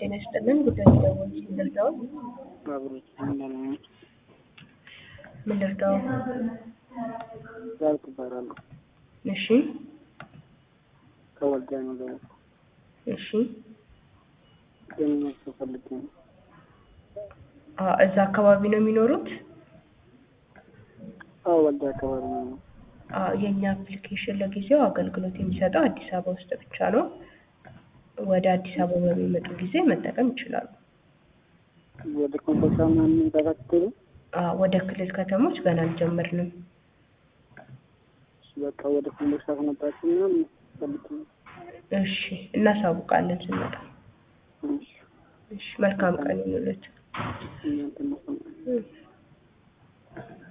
ጤና ይስጥልን። ጉዳይ ደወል ምን ልርዳው? አብሮች እንደምን ምን ልርዳው? ዛልኩ እባላለሁ። እሺ ከወልዲያ ነው ዘ እሺ። ደህንነት ሰው ፈልጌ ነው። አ እዛ አካባቢ ነው የሚኖሩት? አዎ ወልዲያ አካባቢ ነው። አ የኛ አፕሊኬሽን ለጊዜው አገልግሎት የሚሰጠው አዲስ አበባ ውስጥ ብቻ ነው። ወደ አዲስ አበባ በሚመጡ ጊዜ መጠቀም ይችላሉ። ወደ ኮምቦልቻ ምናምን ተከትሎ አ ወደ ክልል ከተሞች ገና አልጀመርንም። በቃ ወደ ኮምቦልቻ ከመጣችሁ ምናምን ፈልጌ ነው። እሺ እናሳውቃለን ስንመጣ። እሺ፣ እሺ መልካም ቀን ይሁንልዎት። እናንተ ነው